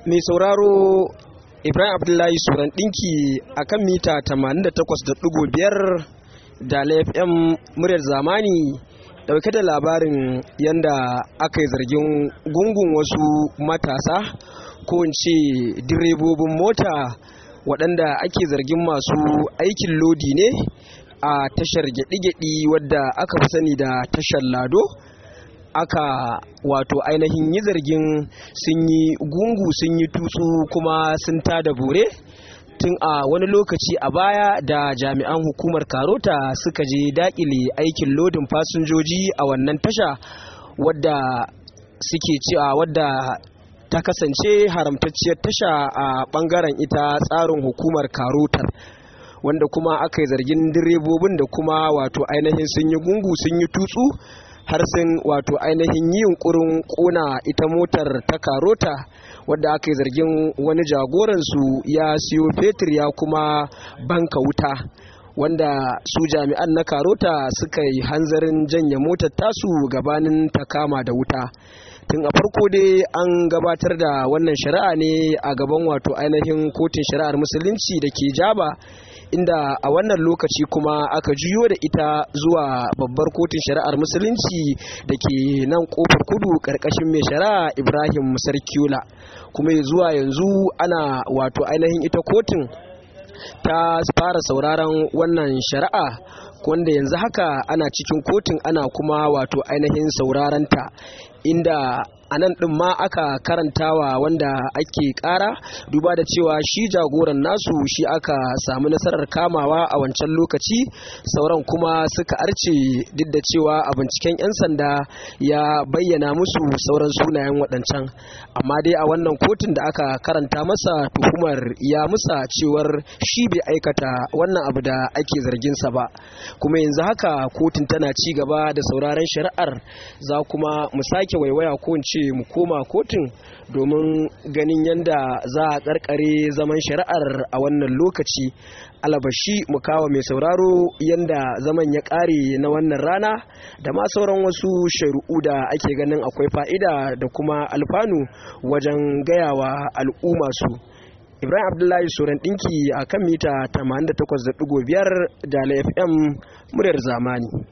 mai sauraro ibrahim abdullahi suran ɗinki a kan mita 88.5 da fm muryar zamani dauke da labarin yadda aka yi zargin gungun wasu matasa ko in ce direbobin mota waɗanda ake zargin masu aikin lodi ne a tashar gyaɗi-gyaɗi wadda aka fi sani da tashar lado aka wato ainihin yi zargin sun yi gungu sun yi tutsu kuma sun tada bore tun a wani lokaci a baya da jami'an hukumar karota suka je dakile aikin lodin fasinjoji a wannan tasha wadda suke cewa wadda ta kasance haramtacciyar tasha a bangaren ita tsarin hukumar karotar wanda kuma aka yi zargin direbobin da kuma wato ainihin sun yi gungu sun yi tutsu har sun wato ainihin yi yunkurin kona ita motar ta karota wadda aka yi zargin wani jagoransu ya siyo fetur ya kuma banka wuta wanda su jami'an na karota suka yi hanzarin janye motar tasu gabanin ta kama da wuta tun a farko dai an gabatar da wannan shari'a ne a gaban wato ainihin kotun shari'ar musulunci da ke jaba inda a wannan lokaci kuma aka juyo da ita zuwa babbar kotun shari'ar musulunci da ke nan kofar kudu karkashin mai shari'a ibrahim sarkiula kuma zuwa yanzu ana wato ainihin ita kotun ta fara sauraron wannan shari'a wanda yanzu haka ana cikin kotun ana kuma wato ainihin sauraron ta inda a nan ɗin ma aka karantawa wanda ake ƙara duba da cewa shi jagoran nasu shi aka samu nasarar kamawa a wancan lokaci sauran kuma suka arce duk da cewa a binciken 'yan sanda ya bayyana musu sauran sunayen waɗancan amma dai a wannan kotun da aka karanta masa tuhumar ya musa cewar shi bai aikata wannan abu da ake zarginsa ba kuma yanzu haka kotun tana ci gaba da sauraron shari'ar za kuma mu sake waiwaya ko in ce mu koma kotun domin ganin yadda za a karkare zaman shari'ar a wannan lokaci alabashi mu kawo mai sauraro yadda zaman ya kare na wannan rana da ma sauran wasu shari'u da ake ganin akwai fa'ida da kuma alfanu wajen gayawa al'umma su ibrahim abdullahi suran dinki a kan mita 88.5 da fm muryar zamani